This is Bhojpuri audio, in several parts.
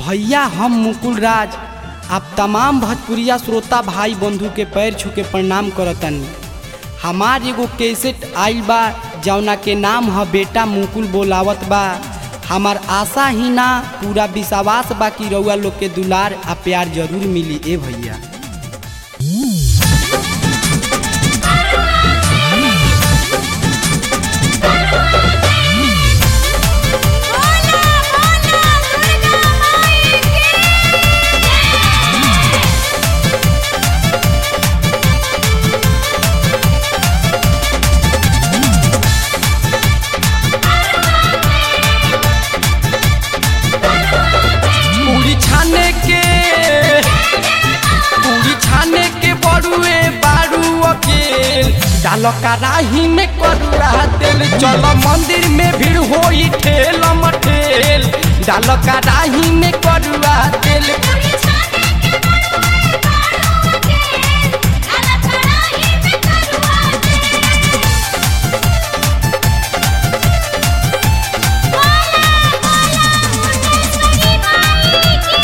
भैया हम मुकुल राज आप तमाम भोजपुरिया श्रोता भाई बंधु के पैर छू के प्रणाम करतनी हमार एगो कैसेट आइल बा जौना के नाम ह बेटा मुकुल बोलावत बा हमार आशा ही ना पूरा विश्वास बा कि रउआ लोग के दुलार आ प्यार जरूर मिली ए भैया बोला बोला दुर्गा माई की पूरी छाने के पूरी छाने के बड़ुए बारू अकेल डालो कराही में करुआ तेल चलो मंदिर में भीड़ होई ठेल मठेल डालो कराही में करुआ तेल पूरी छाने के बनवाए बाड़ों के काला कढ़ाई में करुआ दे बोला बोला मुंडेश्वरी माई की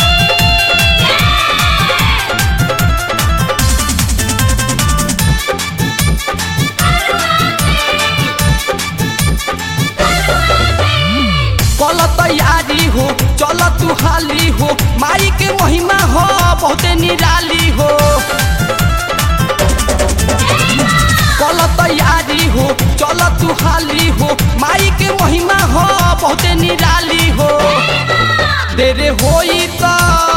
कल तैयारी हो चल तू हाली हो माई के महिमा हो बहुते निराली हो कल तैयारी हो चल तू हाली हो माई के महिमा हो बहुते निराली हो देरे होई त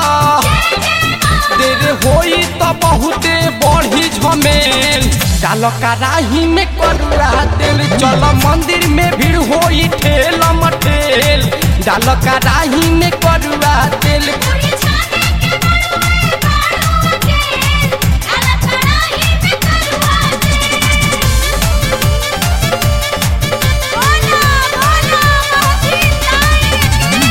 देरे होई त बहुते बढ़ी झमेल डाल कराही में करुआ तेल चल मंदिर में भीड़ होई ठेल मठेल डाल कराही में करुआ तेल पूरी छाने के बनवाए बाड़ों के काला कढ़ाई में करुआ दे बोला बोला मोती ताई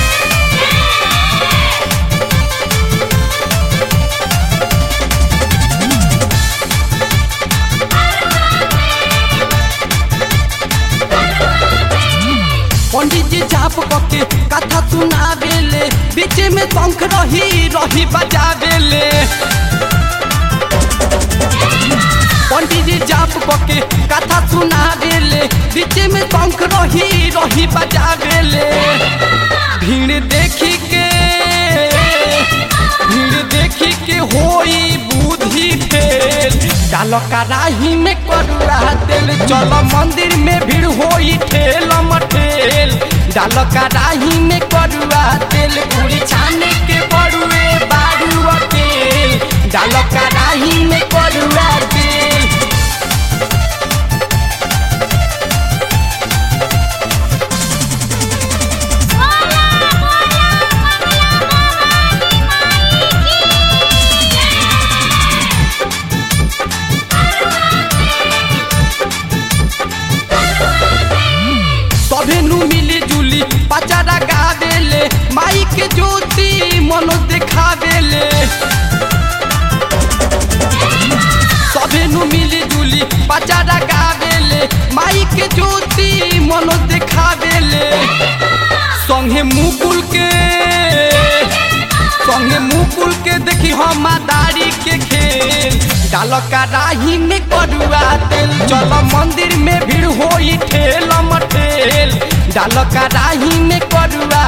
पंडित जी जाप कके कथा सुनावेले बीच में शंख रही रही बजावेले पंडित जी जाप कके कथा सुनावेले बीच में शंख रही रही बजावेले भीड़ देखी के भीड़ देखी के होई बुद्धि फेल डाल कराही में करुआ तेल चल मंदिर में भीड़ होई ठेल मठेल डाल कराही में करुआ तेल पूरी छाने के बड़ुए बारू तेल डाल कराही में करुआ तेल बोला बोला मंगला भवानी माई की सभे नु मिली जुली पचारा गावेले माई के ज्योति मनो देखावेले सभे नु मिली जुली पचारा गावेले माई के ज्योति मनो देखावेले संगे मुकुल के संगे मुकुल के देखी हम दारी के खेल डाल कराही में करुआ तेल चल मंदिर में भीड़ होई ठेल मठेल डाल कराही में करुआ